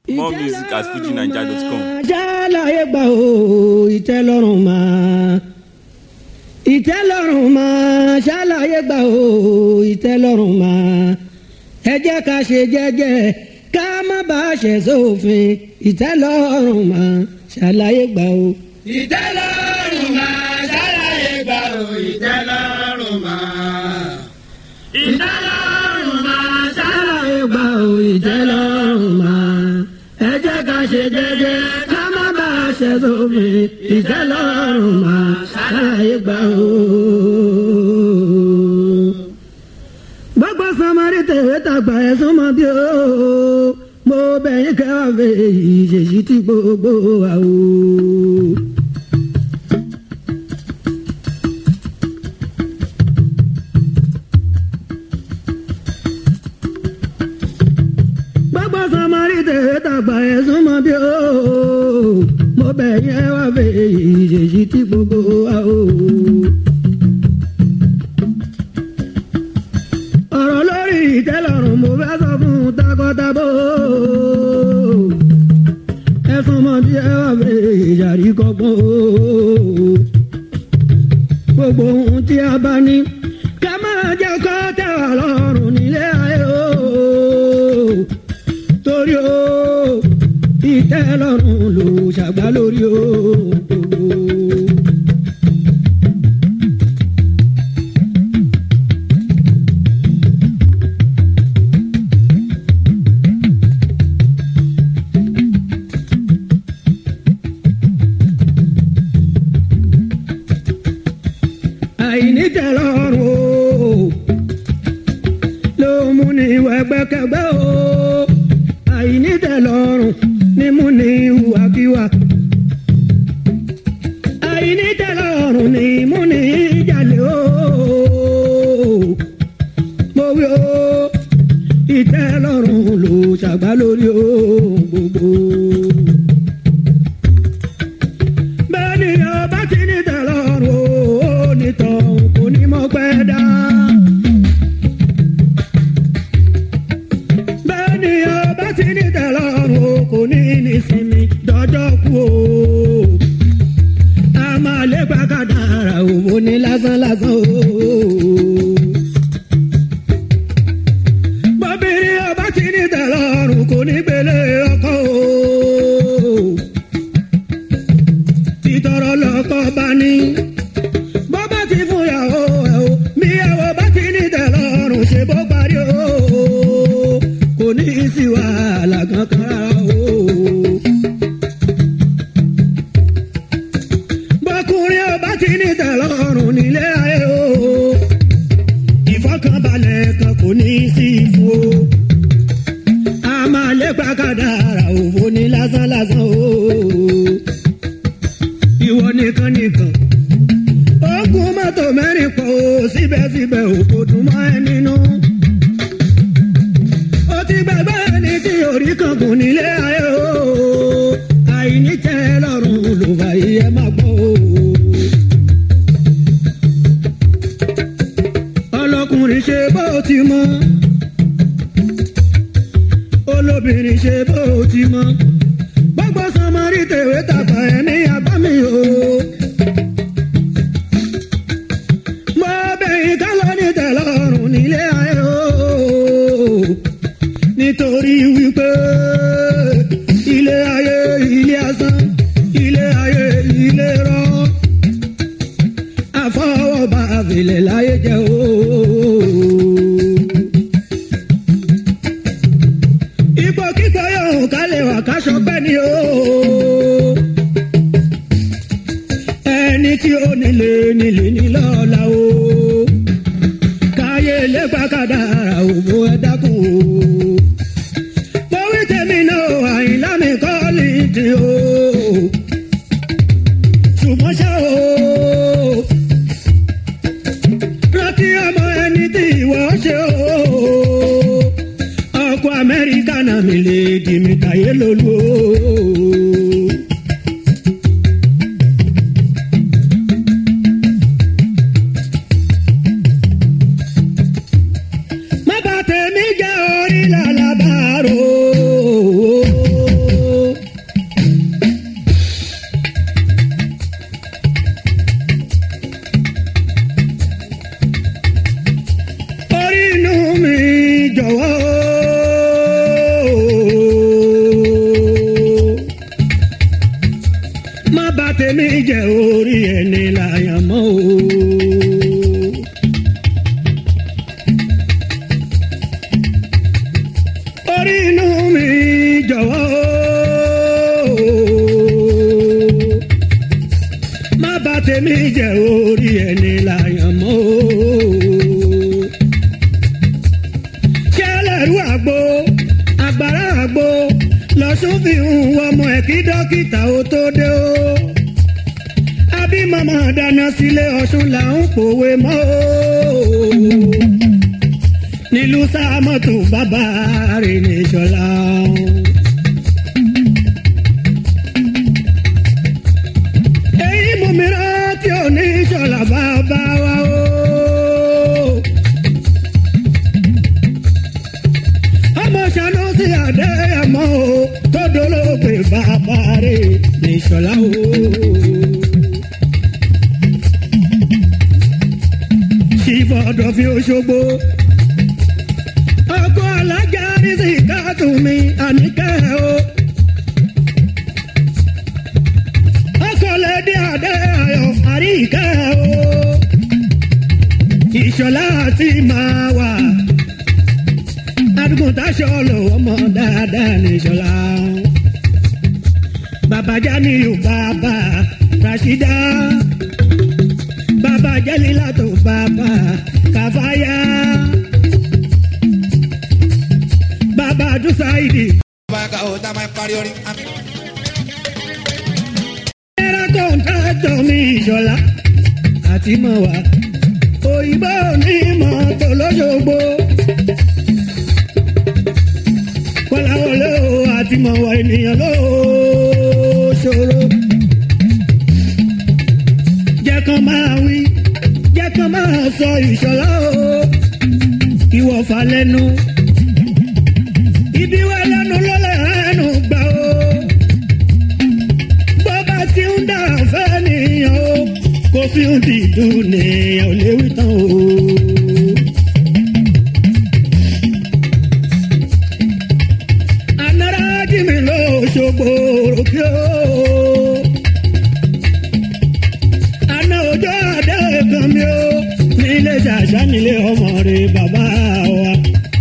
More music at fujinaija.com. jálàyé gbà ó ìtẹ́lọ́rùn máa ìtẹ́lọ́rùn máa ṣàlàyé gbà ó ìtẹ́lọ́rùn máa ẹ jẹ́ ká ṣe jẹ́jẹ́ ká má bá a ṣẹ̀ sófin ìtẹ́lọ́rùn máa ṣàlàyé gbà ó. ìtẹ́lọ́rùn máa ṣàlàyé gbà ó ìtẹ́lọ́rùn máa. ìtẹ́lọ́rùn máa ṣàlàyé gbà ó ìtẹ́lọ́rùn máa ẹ jẹ́ ká ṣe jẹ́jẹ́ ká má bá a ṣẹ̀ sófin ìtẹ́lọ́rùn máa ṣàlàyé gbà ó. gbogbo samari tẹ̀wé tàgbà ẹ̀ súnmọ́ bí ó mo bẹ̀yìn kẹwàá fẹ́ ìṣèṣì tí gbogbo wa o. gbogbo samari tẹ̀wé tàgbà ẹ̀ súnmọ́ bí ó mo bẹ̀yìn kẹwàá fẹ́ ìṣèṣì tí gbogbo wa o. ọ̀rọ̀ lórí ìtẹ́lọ́rùn mo fẹ́ sọ fún takọ́tabo. ẹ̀sùn mọ́ bí ẹ wà fẹ́ ìyàrí kọ́gbọ́n o. gbogbo ohun tí a bá ní ká máa jẹ́ kó tẹ́ wà lọ́rùn nílé ayé o. torí o ìtẹ́lọ́rùn ló ṣàgbá lórí o. àìnítẹ̀lọ́rùn o ló mú ní ìwà ẹgbẹ́kẹgbẹ́ o àìnítẹ̀lọ́rùn ní mú ní ìwàkiwà àìnítẹ̀lọ́rùn ní mú ní ìjàlè o mo wí o ìtẹ́lọ́rùn ló ṣàgbá lórí o gbogbo. bẹ́ẹ̀ ni ọba ti ní tẹ̀lọ́rùn o onítọ̀hún kò ní mọ̀ pẹ́ dá. bẹ́ẹ̀ ni ọba ti ní tẹ̀lọ́rùn o kò ní nísinmi dọ́jọ́ kú o. a máa lé pàkàdàrà òwò ní lásán lásán o. bọ́bìnrin ọba ti ní tẹ̀lọ́rùn kò ní gbélé ọkọ o títọrọ lọkọ bá ní. bó bá ti fún yàwó ẹ o míyàwó bá ti ní tẹ́lọ́rùn ṣe bó parí o kò ní í sí wàhálà kankan rárá o. bọ́kùnrin ò bá ti ní tẹ́lọ́rùn nílé ayé o ìfọkànbalẹ̀ kan kò ní í sí fún o. a máa lépa kádàrá òfò ní lásán lásán o ìwọ nìkan nìkan. ogun mọ́tò mẹ́rin pọ̀ o síbẹ̀síbẹ̀ o kò dùn mọ́ ẹ nínú. ó ti gbàgbé ẹni tí orí kan kùn nílé ayé o. àìní tẹ́ lọ́rùn ló fà yí ẹ má gbọ́ o. ọlọ́kùnrin ṣe bó ti mọ́. olóbìnrin ṣe bó ti mọ́ gbogbo sọmọrí tèwé tàgbà ẹni àbámi o. mo bẹ̀yìn ká lọ ní tẹ̀lọ́rùn nílé ayé o. nítorí wípé ilé ayé ilé asán ilé ayé ilé rọ. àfọwọ́bà àfilẹ̀ láyé jẹ́ o. ipò kíkọ yóò kálẹ̀ wà káṣọ pẹ́ ni o. ẹni tí ó nílé nílé nílọ́ọ̀la o. káyé lẹ́gbàá kádàrá òbó ẹ dákun o. mo wí tèmi náà àyìnlá mi kọ́ ní ti o. ṣùgbọ́n ṣá o. rántí ọmọ ẹni tí ìwọ ṣe o ọkọ amẹ́ríkà náà mi lè di mi tàyé lólu o. má bà tèmi jẹ́ orí làlábàárò. tèmi jẹ́ orí ẹni láyàn mọ́ o. orí inú mi jọ̀wọ́ o. má bà tèmi jẹ́ orí ẹni láyàn mọ́ o. ṣẹlẹ̀rú àgbo agbára àgbo lọ́sùn fi ń wọ ọmọ ẹ̀ kí dókítà ó tó dé o. àbí màmá dáná sílé ọ̀ṣun là ń pòwe mọ́ o. nílùú sámọ́tò bàbá rẹ̀ ní ìṣọ̀lá. èyí mú mi rántí òní ìṣọ̀lá bàbá wa o. ọmọ ṣàánú sí àdéhàmọ́ o tó dolóògbé bàbá rẹ̀ ní ìṣọ̀lá o. ṣìfọ̀dọ̀ fi Òṣogbo ọkọ̀ alájà rí sí káàtùmí àníkẹ́ o. ọkọ̀ lẹ́dí àdéhàyọ̀ àríkẹ́ o. ìṣọ̀lá àti máa wà adigun taṣọ lò ọmọ dáadáa ní ìṣọlá. bàbá janiyu bàbá rasida bàbá jẹlílàtò bàbá kàfáyà bàbá dùsáìdì. bá a ka o tá a máa parí orin. àmín. ẹ̀rọ kọ́ńtàtọ̀ mi ìṣọlá àti mọ̀ wá òyìnbó ní mọ́tò lọ́sọ̀gbó. kọ́láwọlé o àti mọ̀wọ́ ènìyàn ló ṣòro. jẹ́ kán máa wí jẹ́ kán máa sọ ìṣọ̀lá o ìwọ̀fà lẹ́nu. ibi wá lẹ́nu lọ́lẹ̀ ẹnu gbà o. bó bá ti ń dà fẹ́ nìyàn o kó fi ń dìdú nìyàn ò léwu tán o. anara jimi lo ṣogbo òkè o. Àná ọjọ́ adé kan mi o, nílé ṣàṣà nílé ọmọ rẹ̀ bàbá wa.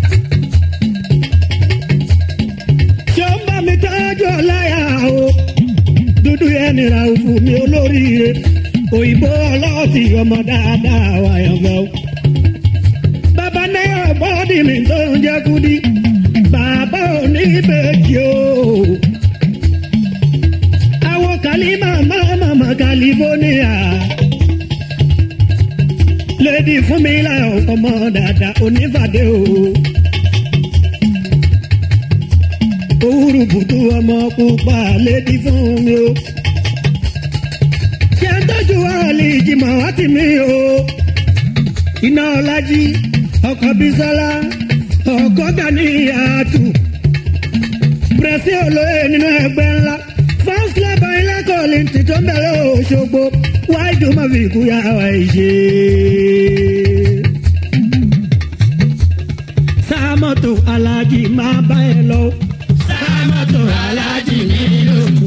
Ṣé ó ń bá mi tọ́jú ọláyà o? Dúdú yẹn nira òfò mi olóríire. Òyìnbó ọlọ́ọ̀tì ọmọ dáadáa wà yàn fẹ́ o. Bàbá náírà bọ́ọ̀dì mi tó ń jẹ́ kúdí bàbá oníbejì o. àwọn kàlímà máma california. lady fún mi láyọ̀ ọmọ dada onífàdé o. òwúrú bùtú ọmọ pupa lady fún mi o. ṣé ń tọ́jú àlè ìjìmọ̀ wá tì mí o. iná ọlájí ọkọ̀ bísọ́lá ọkọ gani àtù pẹ̀sì olóye nínú ẹgbẹ́ ńlá first club ayélujára ti tó ń bẹ̀rẹ̀ òṣogbo wáìdù má fi kú yà wá ìṣe. sámọ́tò alájì máa bá ẹ lọ. sámọ́tò alájì mi ló kú.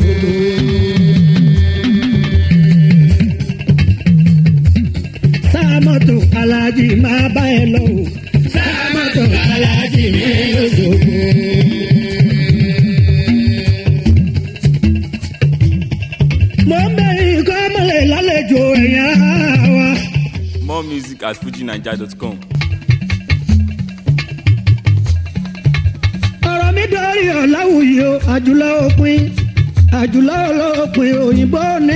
sámọ́tò alájì máa bá ẹ lọ. sámọ́tò alájì mi ló ṣògo. mo ń bẹ ikọ́ mọ̀lẹ́ lálejò ẹ̀yà wa. More music at fujinaija.com. ọ̀rọ̀ mi dọ́rí ọ̀làwùyí o àjùlọ òpin àjùlọ olópin òyìnbó ní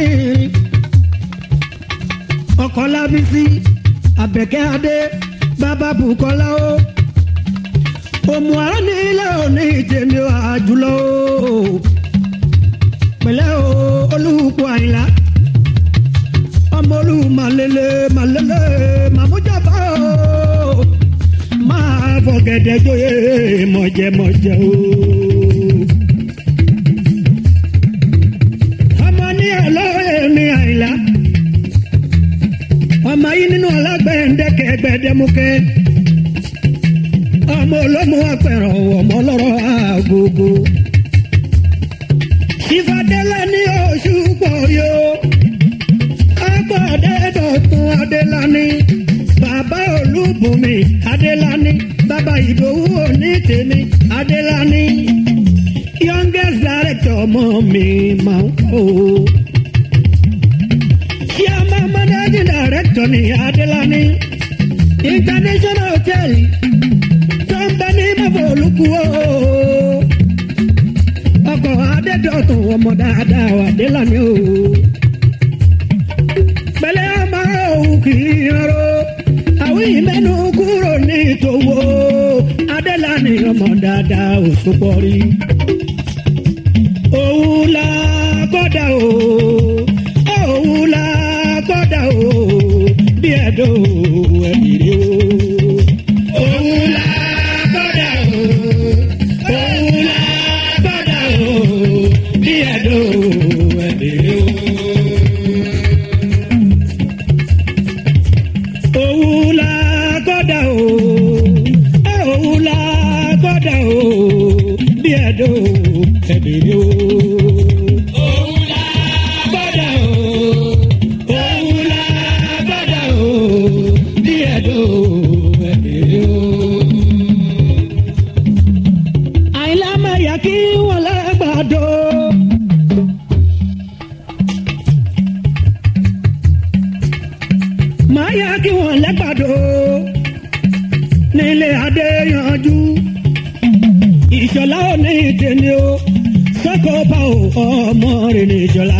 ọkọ̀ lábísí àbẹ̀kẹ́ adé bàbá bùkọ́lá o òmù àrùn ní ilé òní ìjẹ̀mí àjùlọ o pẹ̀lẹ́ o olùkọ́ àyìnlá ọmọ olú màlélẹ̀ màlélẹ̀ màmújàbá o máa fọ̀gẹ̀dẹ̀ jóye mọ̀jẹ̀mọ̀jẹ̀ o. ọmọ ní ọlọ́rẹ̀ mi àyìnlá ọmọ yìí nínú ọlágbẹ̀ndẹ̀kẹ̀ gbẹ̀dẹ̀mukẹ́ ọmọ olómù apẹ̀rọ̀ ọmọ ọlọ́rọ̀ àgógó ìfàdélẹ̀ ní oṣù pọ̀ yó bàbá adédọ̀tun adélani bàbá olúbùnmi adélani bàbá ìdòwú òní tèmi adélani youngest director ọmọ mi máa ń kó o. chairman managing director ni adélani international hotel tó ń bẹ ní mọ́fọ́ olùkúwò ọkọ̀ adédọ̀tun ọmọ dáadáa wà délani o. pẹ̀lẹ́ ọmọ òun kì í rọrọ àwọn ìmẹ́nu kúrò ní ìtòwò adélani ọmọ dáadáa ò tó pọ̀ rí. òun la kọ́dà o òun la kọ́dà o bí ẹ̀dọ́ ẹ̀mìrì o. òun la kọ́dà o òun la kọ́dà o bí ẹ̀dọ́ ẹ̀mìrì o. òun la kọ́dà o òun la kọ́dà o bí ẹ̀dọ́ ẹ̀mìrì o. òun la kọ́dà o òun la kọ́dà o bí ẹ̀dọ́ ẹ̀mìrì o. àìlá maria kí wọ́n lágbàdo. máa yá kí wọ́n lẹ́gbàdo nílé adé yanjú ìṣọ̀lá ò ní ìdènì o sọ́kò bá ò ọmọ rẹ̀ ní ìṣọ̀lá.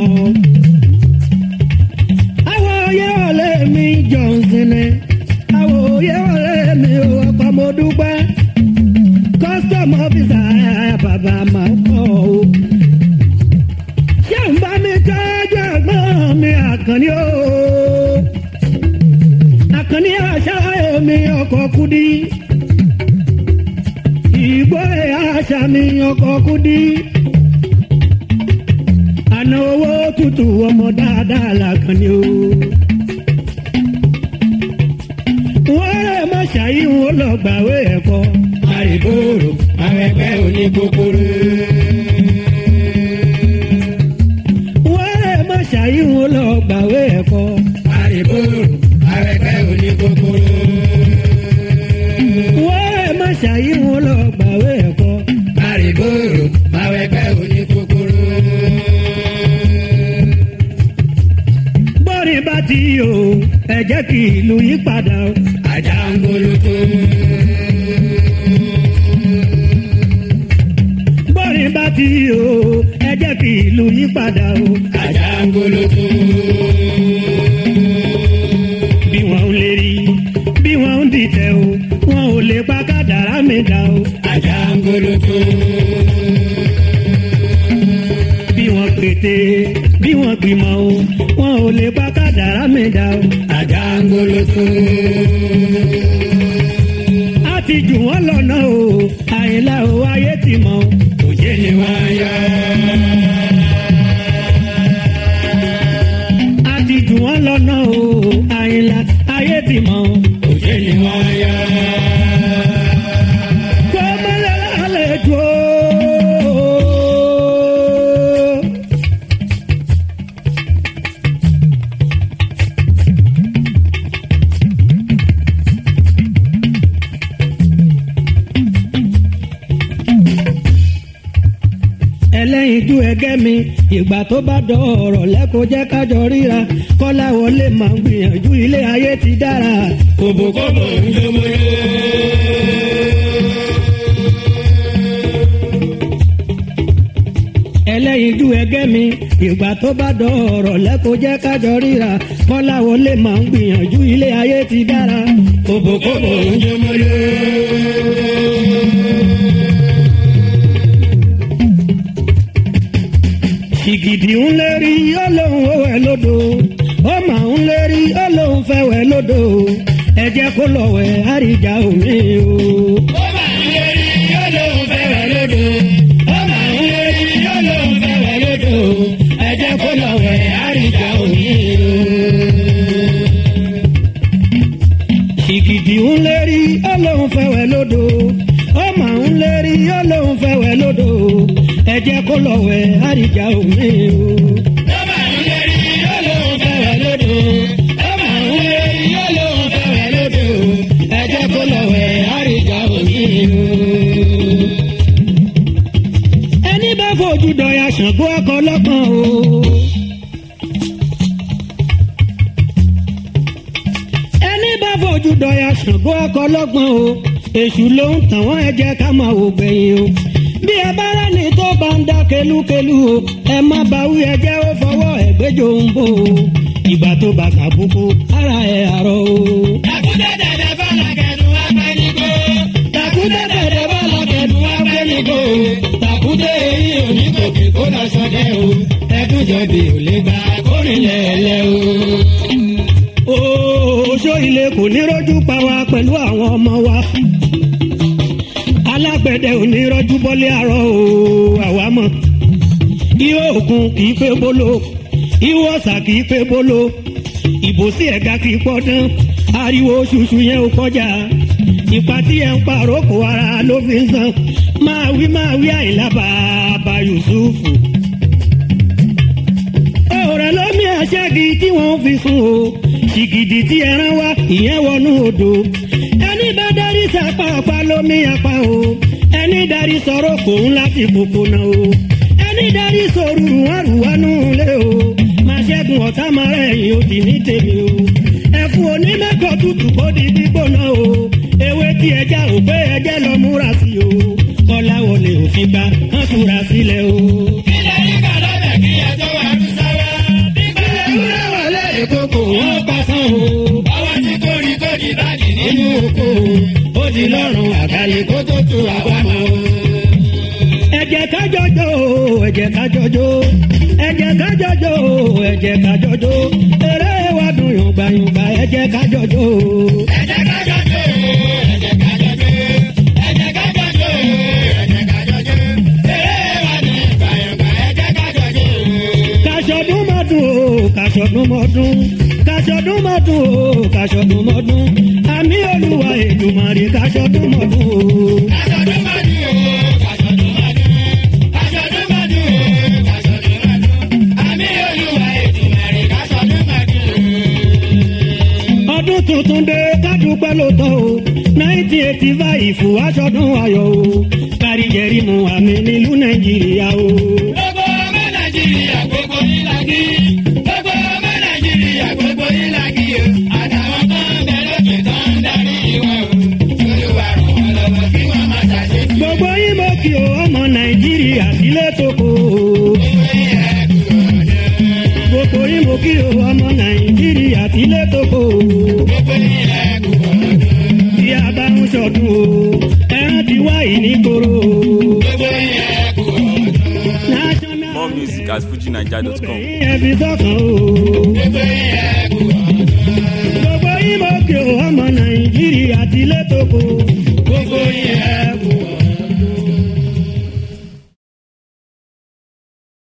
àwọn oyè ọ̀lẹ́ mi johnson ni àwọn oyè ọ̀lẹ́ mi ò ọkọ̀ mo dúpẹ́ custom officer bàbá máa ń kọ́ o. ṣé ń bá mi tọ́jú ẹ̀gbọ́n mi àkànní o àkànní àṣà omi ọkọ̀ kudi ìgbó àṣà mi ọkọ̀ kudi àná owó tútù ọmọ dáadáa làkànní o. wọ́n rẹ̀ mọ́ ṣàyí wọn lọ gbàwé ẹ̀kọ́ àrìbòrò àwọn ẹgbẹ́ onígbòkòrò. wọ́n rẹ̀ mọ́ ṣàyí wọn lọ gbàwé ẹ̀kọ́ àrìbòrò àwọn ẹgbẹ́ onígbòkòrò. wọ́n rẹ̀ mọ́ ṣàyí wọn lọ gbàwé ẹ̀kọ́ àrìbòrò àwọn ẹgbẹ́ onígbòkòrò. bọ́rin bá ti yò ẹ jẹ́ kí ìlú yí padà o. ajá ń bolótó. bọ́rin bá ti yò ẹ jẹ́ kí ìlú yí padà o. ajá ń bolótó. bí wọ́n ń lè rí bí wọ́n ń dìtẹ̀ o wọn ò lè pa kádàrá mi dà o. ajá ń bolótó bí wọ́n pété bí wọ́n gbìmọ̀ o wọn ò lè bá kádàrá mi dá o. àjàngolo tó. a ti jù wọ́n lọ́nà o àyìnlá o ayé ti mọ̀ o. òjé ni wọ́n yọ. a ti jù wọ́n lọ́nà o àyìnlá ayé ti mọ̀ o. òjé ni wọ́n yọ. kọ́mọlẹ́ lálẹ́ jù o. ẹlẹ́yinjú ẹgẹ́ mi ìgbà tó bá dọ̀ ọ̀rọ̀ lẹ́kọ̀ọ́ jẹ́ kájọ ríra kọ́lá wọlé máa ń gbìyànjú ilé ayé ti dára. kòbókòbó ń jọmọlé. ẹlẹ́yinjú ẹgẹ́ mi ìgbà tó bá dọ̀ ọ̀rọ̀ lẹ́kọ̀ọ́ jẹ́ kájọ ríra kọ́lá wọlé máa ń gbìyànjú ilé ayé ti dára. kòbókòbó ń jọmọlé. ìgìdì ń lérí ọlọ́run ó wẹ̀ lódò ó mà ń lérí ọlọ́run fẹ́ wẹ̀ lódò ẹ jẹ́ kó lọ wẹ̀ àríjà omi o. ó mà ń lérí ọlọ́run fẹ́ wẹ̀ lódò ó mà ń lérí ọlọ́run fẹ́ wẹ̀ lódò ẹ jẹ́ kó lọ wẹ̀ àríjà omi o. ìgìdì ń lérí ọlọ́run fẹ́ wẹ̀ lódò ó mà ń lérí ọlọ́run fẹ́ wẹ̀ lódò ẹ jẹ́ kó lọ wẹ̀ àríjà omi o. ó mà ń lérí ọlọ́run fẹ́ wẹ̀ lódò ẹ máa ń wé yóò lóun fẹ́rẹ̀ lóde o ẹ jẹ́ kó lọ wẹ̀ àríjà òní o. ẹni bá fojú dọ̀yà ṣàngó ọkọ̀ lọ́kàn o. ẹni bá fojú dọ̀yà ṣàngó ọkọ̀ lọ́gbọ̀n o èṣù ló ń tàn wọ́n ẹ jẹ́ ká máa wò gbẹ̀yìn o bí ẹ bá rẹ́ni tó bá ń dá kelúkelú o ẹ má bá wí ẹ jẹ́ ó fọwọ́ ẹ̀gbẹ́jọ ń bò o ìgbà tó bá kàbùkù ara ẹ̀ àrọ̀ o. Àkúndé dẹ̀dẹ̀ fọlá kẹ̀dùn wá pẹ́ ní kó. tàkúndé bẹ̀rẹ̀ bá lọ́kẹ̀dùn wá pé mi kò o tàkúndé èyí ò ní gòkè kó lọ sọdẹ o ẹdúnjọbi ò lè gba kórìlẹ̀ ẹ̀lẹ́ o. oṣó ilé kò ní rọ́jú pa wá pẹ̀lú àwọn ọmọ wa alágbẹ̀dẹ ò ní rọ́jú bọ́lé àárọ̀ o àwa mọ̀ ihò òkun kì í pé bolo ihò ọ̀sà kì í pé bolo ìbòsí ẹ̀ga kì í pọ́dán ariwo ṣuṣu yẹn ò kọjá ipa tí ẹ ń pààrọ̀ kó ara ló fi ń san máa wí máa wí àìlá bàbá yusufu. ọ̀rẹ́ lómi àṣẹ́gi tí wọ́n fi sùn o ṣìgìdì tí ẹran wá ìyẹn wọnú odò ẹni bá darí sápá apá lómi apá o ẹni darí sọ̀rọ̀ kò ń láti kókó náà o ẹni darí sòrùrù àrùwánú lé o máa ṣẹ́gun ọ̀tá máa rẹ̀ yìí ó ti ní tèmi o ẹ̀fún onímẹ́kọ̀ tútù kó di gbígbóná o ewé tí ẹja ò pé ẹjẹ́ lọ múra sí o kọ́láwọlé òfin gba kán túra sílẹ̀ o. Ilé yíká lọ́bẹ̀ kí ẹjọ́ wà lù sáwá. Nígbà ewúrẹ́ wọlé ìkókò wọn pa sán o ọwọ́ tí kò rí kò ní báàgì nínú nínú oko ó di lọ́rùn àgàlẹ̀ kó tó tu àbámọ́ o. ẹ̀jẹ̀ kájọjọ́ ẹ̀jẹ̀ kájọjọ́ ẹ̀jẹ̀ kájọjọ́ ẹ̀jẹ̀ kájọjọ́ eré wa dùn yùngbàyùngbà ẹ̀jẹ̀ kájọjọ́. ẹ̀jẹ̀ kájọ jó ẹ̀jẹ̀ kájọ jó ẹ̀jẹ̀ kájọ jó ẹ̀jẹ̀ kájọ jó eré wa ní ìgbàyàngbà ẹ̀jẹ̀ kájọ jó. kàṣọdún mọ́dún o kàṣọdún mọ́dún kàṣọdún mọ́dún o kàṣọdún mọ́dún àmì olúwa èdùmàrè kàṣọdún mọ́dún o. Kàṣọdún mọ́dún o, kàṣọdún mọ́dún. Kàṣọdún mọ́dún o, kàṣọdún mọ́dún. Àmì Olúwa Èdùmàrè kàṣọdún mọ́dún. ọdún tuntun dé kádùpẹ́ ló tọ́ o nineteen eighty five aṣọdún ayọ̀ o káríjẹ̀rí mu àmì nílùú nàìjíríà o. Gbogbo ọmọ Nàìjíríà gbogbo yín la kí. Gbogbo ọmọ Nàìjíríà gbogbo yín la kí o. Àtàwọn kan ń bẹ lókè tó ń darí wọn o. Olúwa ràn wọ́n lọ́wọ́ kí wọ́n má ṣàṣe. gbogbo yín mo kí o ọmọ nàìjíríà sílé tó kó o. gbogbo yín mo kí o ọmọ nàìjíríà sílé tó kó o. tí a bá ń ṣọdún o ẹran ti wá ìníkoro o. national More music at fujinaija.com. obìnrin ẹbí sọ́kàn o.